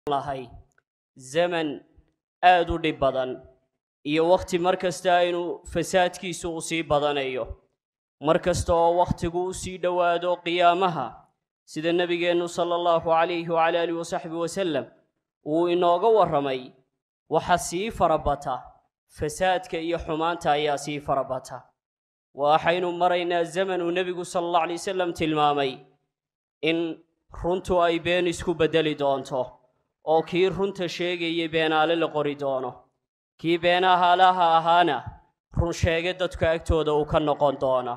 lahay zaman aad u dhib badan iyo wakhti mar kasta aynu fasaadkiisu u sii badanayo mar kasta oo wakhtigu u sii dhowaado qiyaamaha sida nebigeennu sala allahu calayhi wacala aalihi wasaxbi wasallam uu inooga warramay waxa sii farabata fasaadka iyo xumaanta ayaa sii farabata waxaynu maraynaa zaman uu nebigu sala allahu alay wasalam tilmaamay in runtu ay been isku beddeli doonto oo kii runta sheegayay beenaale la qori doono kii beenahaalaha ahaana run sheege dadka agtooda uu ka noqon doona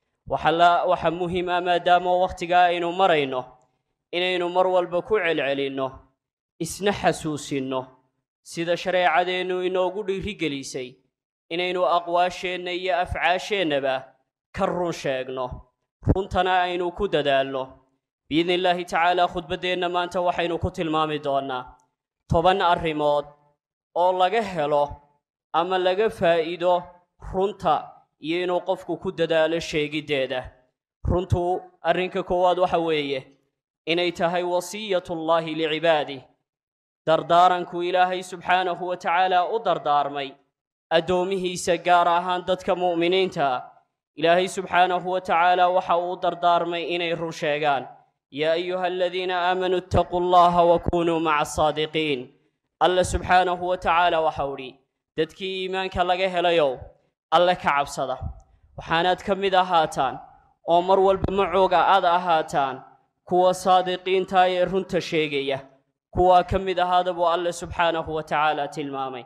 waxa muhiim ah maadaama wakhtigaa aynu marayno inaynu mar walba ku celcelinno isna xasuusinno sida shareecadeennu inoogu dhiirigelisay inaynu aqwaasheenna iyo afcaasheennaba ka run sheegno runtana aynu ku dadaalno biidni illaahi tacaala khudbaddeenna maanta waxaynu ku tilmaami doonnaa toban arrimood oo laga helo ama laga faa'iido runta iyo inuu qofku ku dadaalo sheegiddeeda runtu arrinka koowaad waxa weeye inay tahay wasiyatullaahi licibaadih dardaaranku ilaahay subxaanahu wa tacaala u dardaarmay addoomihiisa gaar ahaan dadka mu'miniinta ah ilaahay subxaanahu wa tacaala waxa uu dardaarmay inay run sheegaan yaa ayuha aladiina aamanuu ittaquu allaha wa kunuu maca asaadiqiin alla subxaanahu wa tacaala waxau idhi dadkii iimaanka laga helayow alle ka cabsada waxaanaad ka mid ahaataan oo mar walba macooga aad ahaataan kuwa saadiqiinta ee runta sheegaya kuwaa ka mid ahaada buu alle subxaanahu wa tacaala tilmaamay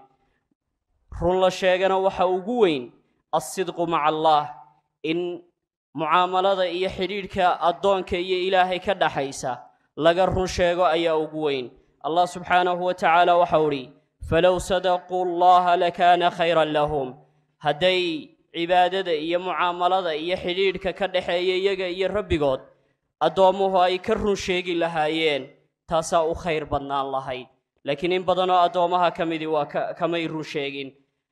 run la sheegana waxa ugu weyn alsidqu maca allaah in mucaamalada iyo xidhiidhka addoonka iyo ilaahay ka dhaxaysa laga run sheego ayaa ugu weyn allah subxaanahu wa tacaala waxau idhi falow sadaquu allaha lakaana khayran lahum hadday cibaadada iyo mucaamalada iyo xidhiidhka ka dhaxeeya iyaga iyo rabbigood addoommuhu ay ka run sheegi lahaayeen taasaa u khayr badnaan lahayd laakiin in badanoo addoommaha ka midii waa kamay run sheegin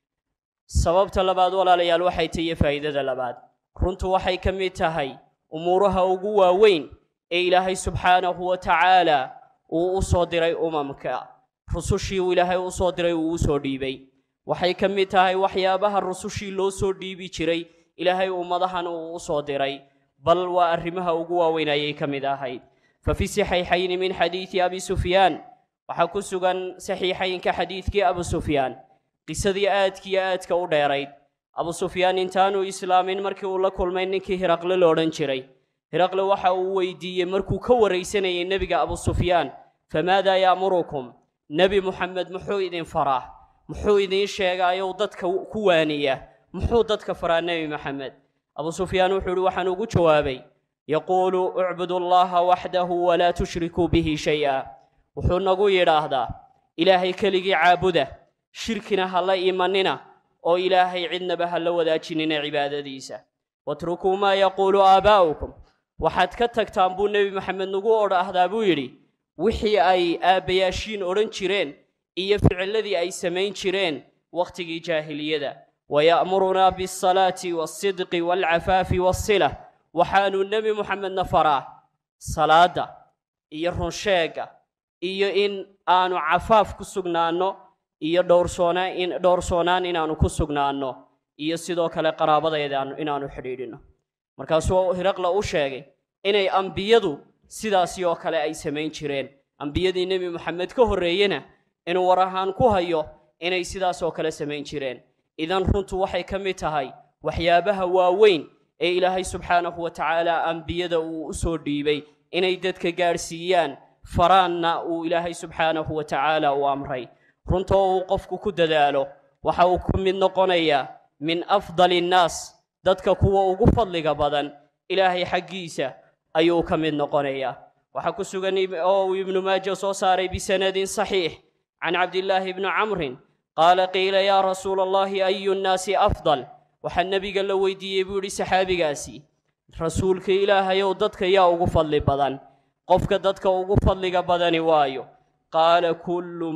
sababta labaad walaalayaal waxay tahiyo faa'iidada labaad runtu waxay ka mid tahay umuuraha ugu waaweyn ee ilaahay subxaanahu wa tacaala uu u soo diray umamka rusushii uu ilaahay u soo diray uu u soo dhiibay waxay ka mid tahay waxyaabaha rusushii loo soo dhiibi jiray ilaahay ummadahan uu u soo diray bal waa arrimaha ugu waaweyn ayay ka mid ahayd fa fi saxiixayni min xadiidi abi sufyaan waxaa ku sugan saxiixaynka xadiidkii abu sufyaan qisadii aadkiiyo aadka u dheerayd abu sufyaan intaanuu islaamin markii uu la kulmay ninkii hiraqle lo odhan jiray hiraqle waxa uu weydiiyey markuu ka waraysanayay nebiga abu sufyaan famaadaa ya'murukum nebi muxamed muxuu idin faraa muxuu idiin sheegaayow dadka ku waaniya muxuu dadka faraa nebi maxamed abu sufyaan wuxuu ihi waxaan ugu jawaabay yaquulu ucbudu allaha waxdahu walaa tushrikuu bihi shay-a wuxuu nagu yidhaahdaa ilaahay keligii caabuda shirkina ha la imanina oo ilaahay cidnaba ha la wadaajinina cibaadadiisa watrukuu maa yaquulu aabaa'ukum waxaad ka tagtaan buu nebi maxamed nagu odhaahdaa buu yidhi wixii ay aabbayaashiin odhan jireen iyo ficiladii ay samayn jireen wakhtigii jaahiliyada waya'murunaa bialsalaati waalsidqi waalcafaafi waasila waxaanuu nebi muxamedna faraa salaadda iyo runsheegga iyo in aanu cafaaf ku sugnaanno iyo dhowrsoonaan dhowrsoonaan inaannu ku sugnaanno iyo sidoo kale qaraabadeeda inaannu xidhiidhinno markaasuu hiraqla u sheegay inay ambiyadu sidaasi oo kale ay samayn jireen ambiyadii nebi moxamed ka horreeyena inuu war ahaan ku hayo inay sidaas oo kale samayn jireen idan runtu waxay ka mid tahay waxyaabaha waaweyn ee ilaahay subxaanahu wa tacaala ambiyada uu u soo dhiibay inay dadka gaadhsiiyaan faraanna uu ilaahay subxaanahu wa tacaala u amray runtoo uu qofku ku dadaalo waxa uu ku mid noqonayaa min afdali innaas dadka kuwa ugu fadliga badan ilaahay xaggiisa ayuu ka mid noqonayaa waxaa ku sugan oo uu ibnu maaja soo saaray bisanadin saxiix can cabdillaahi bni camrin qaala qiila yaa rasuula allahi ayu nnaasi afdal waxaa nebiga la weydiiyey buu yidhi saxaabigaasi rasuulka ilaahayow dadka yaa ugu fadli badan qofka dadka ugu fadliga badani waayo qaala kullu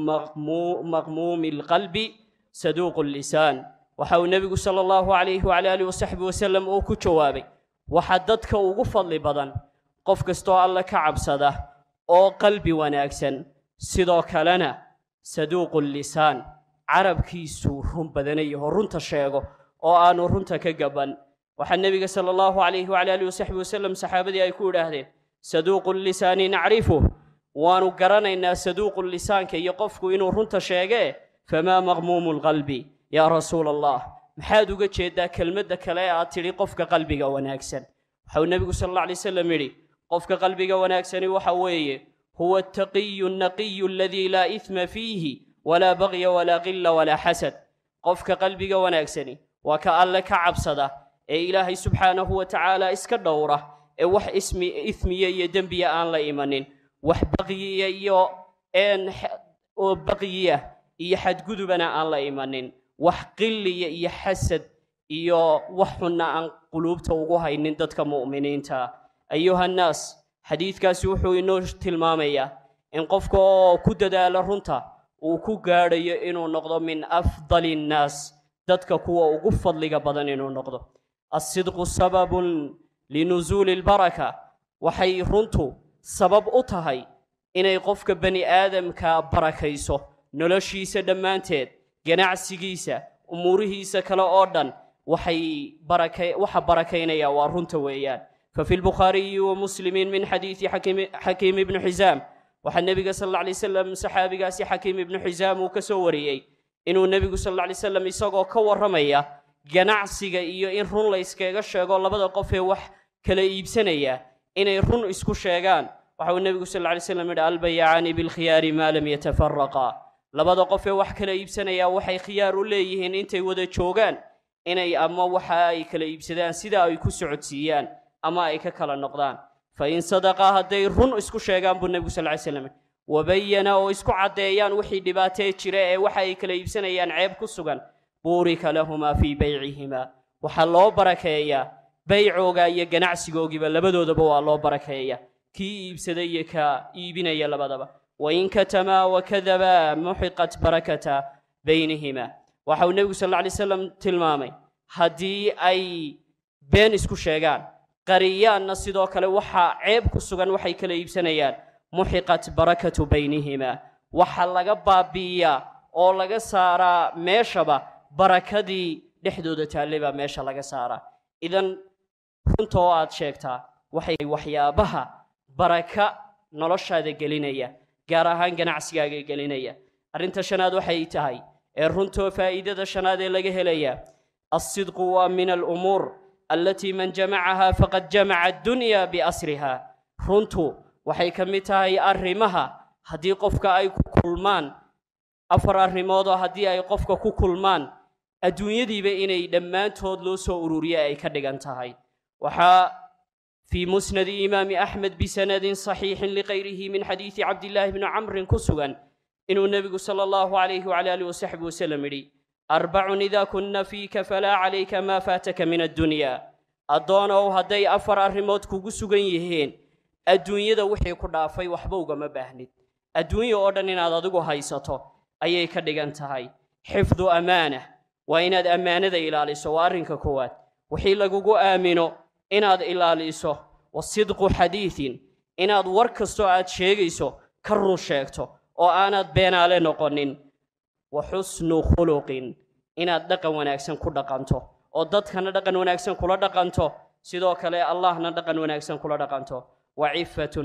maqmuumi alqalbi saduuqu lisaan waxa uu nebigu sala allahu calayhi wacala aalihi wasaxbi wasalam uu ku jawaabay waxa dadka ugu fadli badan qof kastoo alle ka cabsada oo qalbi wanaagsan sidoo kalena saduuqu lisaan carabkiisuu run badanayaho runta sheego oo aanu runta ka gaban waxaa nebiga sala allahu calayhi wacala alihi wasaxbi wasalam saxaabadii ay ku idhaahdeen saduuqu lisaani nacrifuh waanu garanaynaa saduuqu lisaanka iyo qofku inuu runta sheegee famaa maqmuumu lqalbi yaa rasuula allah maxaad uga jeedaa kelmadda kale ee aad tidhi qofka qalbiga wanaagsan waxau nebigu sal alla alay wasalam yidhi qofka qalbiga wanaagsani waxa weeye huwa altaqiyu alnaqiyu aladii laa ihma fiihi walaa bagya walaa qila walaa xasad qofka qalbiga wanaagsani waa ka alle ka cabsada ee ilaahay subxaanahu wa tacaala iska dhowra ee wax ismi ismiya iyo dembiya aan la imanin wax baqyiya iyo oo baqyiya iyo xadgudubana aan la imanin wax qiliya iyo xasad iyo wax xunna aan quluubta ugu haynin dadka mu'miniinta ayuhannaas xadiidkaasi wuxuu inoo tilmaamayaa in qofka oo ku dadaala runta uu ku gaadhayo inuu noqdo min afdali innaas dadka kuwa ugu fadliga badan inuu noqdo alsidqu sababun linusuuli albaraka waxay runtu sabab u tahay inay qofka bani aadamka barakayso noloshiisa dhammaanteed ganacsigiisa umuurihiisa kale oo dhan waxay baraka waxa barakaynaya waa runta weeyaan fafi lbukhaariyi wa muslimiin min xadiidi xakiim ibnu xisaam waxaa nebiga sal alla alay wasalam saxaabigaasi xakiim ibnu xisaam uu ka soo wariyey inuu nebigu sal alla alay wasalam isagoo ka warramaya ganacsiga iyo in run la yskaga sheego labada qof ee wax kala iibsanaya inay run isku sheegaan waxa uu nebigu sal alla alay slam yidhi albayacaani bilkhiyaari maa lam yatafaraqa labada qof ee wax kala iibsanaya waxay khiyaar u leeyihiin intay wada joogaan inay ama waxa ay kala iibsadaan sida ay ku socodsiiyaan ama ay ka kala noqdaan fa in sadaqa hadday run isku sheegaan buu nebigu sal ly slam wabayana oo isku caddeeyaan wixii dhibaatee jira ee waxa ay kala iibsanayaan ceeb ku sugan buurika lahumaa fii baycihimaa waxaa loo barakeeyaa baycooga iyo ganacsigoogiiba labadoodaba waa loo barakeeya kii iibsaday iyo ka iibinaya labadaba wain katamaa wakadabaa muxiqat barakata baynihima waxa uu nebigu sal alla alay slam tilmaamay haddii ay been isku sheegaan qariyaanna sidoo kale waxaa ceeb ku sugan waxay kala iibsanayaan muxiqat barakatu baynihima waxa laga baabi'iyaa oo laga saaraa meeshaba barakadii dhexdooda taallay baa meesha laga saaraa idan runta oo aad sheegtaa waxay waxyaabaha baraka noloshaada gelinaya gaar ahaan ganacsigaaga gelinaya arrinta shanaad waxay tahay ee runtoo faa'iidada shanaad ee laga helaya alsidqu waa min alumuur alatii man jamacaha faqad jamaca addunya biasriha runtu waxay ka mid tahay arrimaha haddii qofka ay ku kulmaan afar arrimoodoo haddii ay qofka ku kulmaan adduunyadiiba inay dhammaantood loo soo ururiya ay ka dhigan tahay waxaa fii musnadi imaami axmed bisanadin saxiixin likayrihi min xadiidi cabdillaahi bni camrin ku sugan inuu nebigu sala allahu calayhi wacala aalihi wasaxbi wasalam yidhi arbacun idaa kunna fiika falaa calayka maa faataka min addunya addoonow hadday afar arrimood kugu sugan yihiin adduunyada wixii ku dhaafay waxba ugama baahnid adduunya oo dhan inaad adigu haysato ayay ka dhigan tahay xifdu amaana waa inaad ammaanada ilaaliso waa arrinka koowaad wixii lagugu aamino inaad ilaaliso wa sidqu xadiidin inaad war kastoo aad sheegayso ka run sheegto oo aanaad beenaale noqonin wa xusnu khuluqin inaad dhaqan wanaagsan ku dhaqanto oo dadkana dhaqan wanaagsan kula dhaqanto sidoo kale allahna dhaqan wanaagsan kula dhaqanto wa cifatun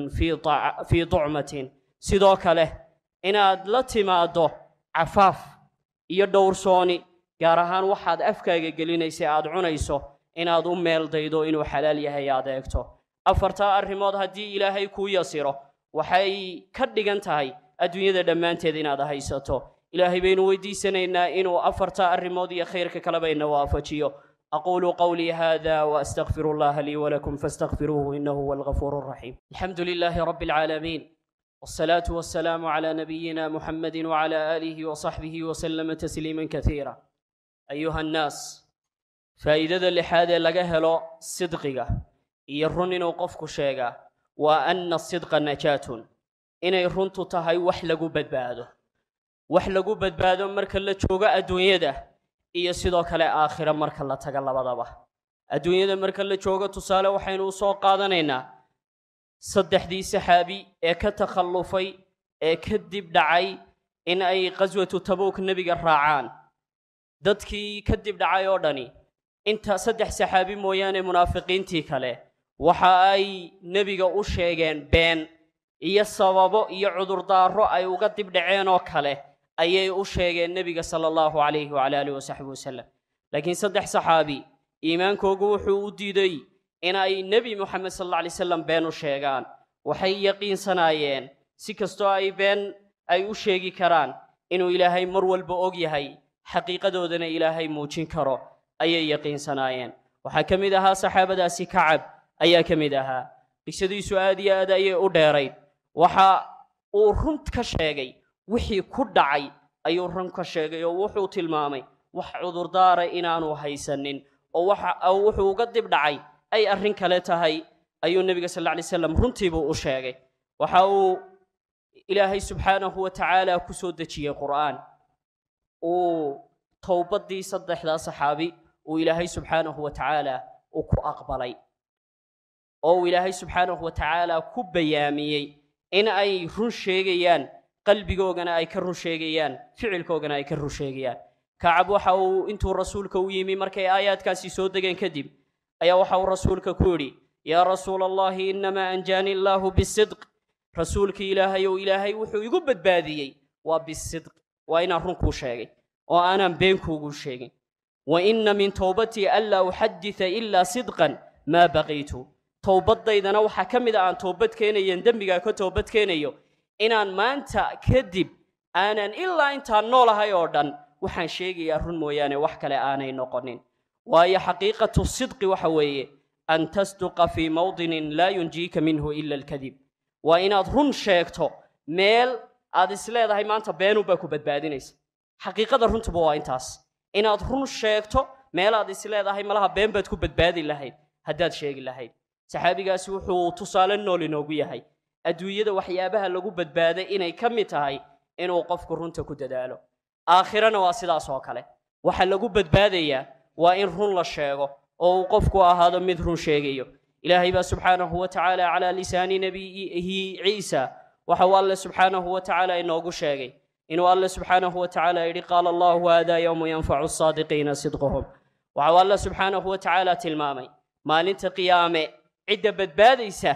fii ducmatin sidoo kale inaad la timaaddo cafaaf iyo dhowrsooni gaar ahaan waxaad afkaaga gelinaysa aad cunayso inaad u meel daydo inuu xalaal yahay aad eegto afartaa arrimood haddii ilaahay kuu yasiro waxay ka dhigan tahay adduunyada dhammaanteed inaad haysato ilaahay baynu weydiisanaynaa inuu afartaa arrimood iyo khayrka kaleba ina waafajiyo أقول قولي هذا وأستغفر الله لي ولكم فاستغفروه إنه هو الغفور الرحيم الحمد لله رب العالمين والصلاة والسلام على نبينا محمد وعلى آله وصحبه وسلم تسليما كثيرا أيها الناس فإذا لحاذا لقهلو صدقك يرن وقفك شيئا وأن الصدق نجاة إن يرنت تهي وحلق بدبادو وحلق بدبادو مركا لتشوغا الدنيا iyo sidoo kale aakhira marka la taga labadaba adduunyada marka la joogo tusaale waxaynu u soo qaadanaynaa saddexdii saxaabi ee ka takhallufay ee kadib dhacay in ay qaswatu tabuuk nebiga raacaan dadkii kadib dhacay oo dhani inta saddex saxaabi mooyaane munaafiqiintii kale waxa ay nebiga u sheegeen been iyo sababo iyo cudurdaaro ay uga dib dhaceen oo kale ayay u sheegeen nebiga sala allahu calayhi wacala aalihi wasaxbi wasalam laakiin saddex saxaabi iimaankoogu wuxuu u diiday in ay nebi moxamed sal alla alay wasalam been u sheegaan waxay yaqiinsanaayeen si kastoo ay been ay u sheegi karaan inuu ilaahay mar walba og yahay xaqiiqadoodana ilaahay muujin karo ayay yaqiinsanaayeen waxaa ka mid ahaa saxaabadaasi kacab ayaa ka mid ahaa qisadiisu aad iyo aad ayay u dheerayd waxa uu run ka sheegay wixii ku dhacay ayuu run ka sheegay oo wuxuu tilmaamay wax cudurdaara inaanu haysanin oo waxa wuxuu uga dib dhacay ay arrin kale tahay ayuu nebiga sal alla lay slam runtiibuu u sheegay waxa uu ilaahay subxaanahu wa tacaala ku soo dejiyey qur'aan uu towbaddii saddexdaa saxaabi uu ilaahay subxaanahu wa tacaala uu ku aqbalay oo uu ilaahay subxaanahu wa tacaala ku bayaamiyey in ay run sheegayaan qalbigoogana ay ka run sheegayaan ficilkoogana ay ka run sheegayaan kacab waxa uu intuu rasuulka u yimi markay aayaadkaasi soo degeen kadib ayaa waxa uu rasuulka ku yidhi yaa rasuula allahi innamaa anjaani allaahu bisidq rasuulkii ilaahay ou ilaahay wuxuu igu badbaadiyey waa bisidq waa inaan run kuu sheegay oo aanaan been kuugu sheegin wa inna min towbatii anlaa uxadita ilaa sidqan maa baqiitu towbaddaydana waxaa ka mid a aan toobad keenayen dembigaa ka toobad keenayo inaan maanta kadib aanan ilaa intaan noolahay oo dhan waxaan sheegayaa run mooyaane wax kale aanay noqonin waayo xaqiiqatu sidqi waxa weeye an tasduqa fii mawdinin laa yunjiika minhu ila alkadib waa inaad run sheegto meel aad isleedahay maanta beenunbaa ku badbaadinaysa xaqiiqada runtuba waa intaas inaad run sheegto meel aad isleedahay malaha been baad ku badbaadi lahayd haddaad sheegi lahayd saxaabigaasi wuxuu tusaale nool inoogu yahay adduunyada waxyaabaha lagu badbaaday inay ka mid tahay inuu qofku runta ku dadaalo aakhirana waa sidaas oo kale waxa lagu badbaadayaa waa in run la sheego oo uu qofku ahaado mid run sheegayo ilaahay baa subxaanahu wa tacaala calaa lisaani nebiyihi ciisa waxa uu alle subxaanahu wa tacaala inoogu sheegay inuu alle subxaanahu wa tacaala yidhi qaala allahu haadaa yowmu yanfacu saadiqiina sidquhum waxa uu alle subxaanahu wa tacaala tilmaamay maalinta qiyaame cidda badbaadaysa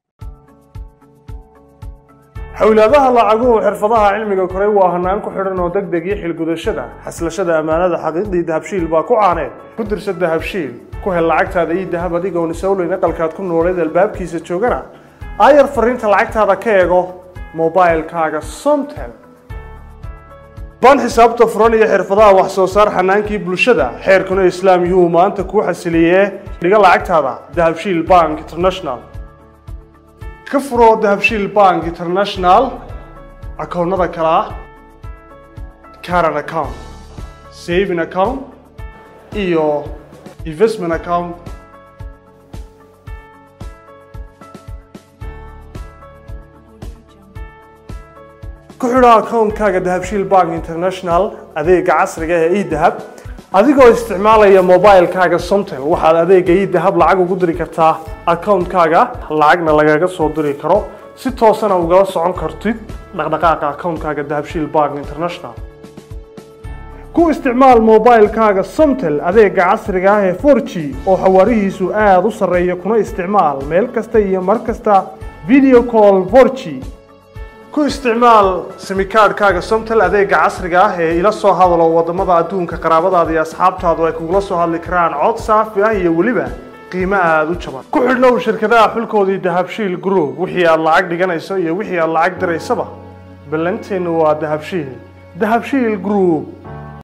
xowlaadaha lacaguhu xirfadaha cilmiga koray waa hanaan ku xidhan oo deg deg iyo xilgudashada xaslashada ammaanada xaqiiqdii dahabshiil baa ku caaneed ku dirsa dahabshiil ku hel lacagtaada iyo dahab adigoon isowleyn aqalkaad ku nooleed albaabkiisa joogana aayar fariinta lacagtaada ka eego mobailkaaga somtel baan xisaabta furan iyo xirfadaha wax soo saar xanaankii bulshada xeerkuna islaam yuhuu maanta kuu xasiliyee dhiga lacagtaada dahabshiil bank international ka furo dahabshiil bank international akoonnada kale ah caran account saving account iyo investment account ku xidho akoonkaaga dahabshiil bank international adeega casriga ee edahab adigoo isticmaalaya mobilkaaga somtel waxaad adeega edahab lacag ugu diri kartaa akoonkaaga lacagna lagaga soo diri karo si toosana ugala socon kartid dhaqdhaqaaqa akoonkaaga dahabshiil bank international ku isticmaal mobilkaaga somtel adeega casriga ah ee 4g oo xawaarihiisu aada u sarreeya kuna isticmaal meel kasta iyo mar kasta video call 4g ku isticmaal simikaadhkaaga somtel adeega casriga ah ee ila soo hadalo wadamada adduunka qaraabadaada iyo asxaabtaadu ay kugula soo hadli karaan cod saafi ah iyo weliba qiimo aada u jaban ku xidhnow shirkadaha xulkoodii dahabshiil group wixii aad lacag dhiganayso iyo wixii aad lacag diraysaba ballanteennu waa dahabshiil dahabshiil group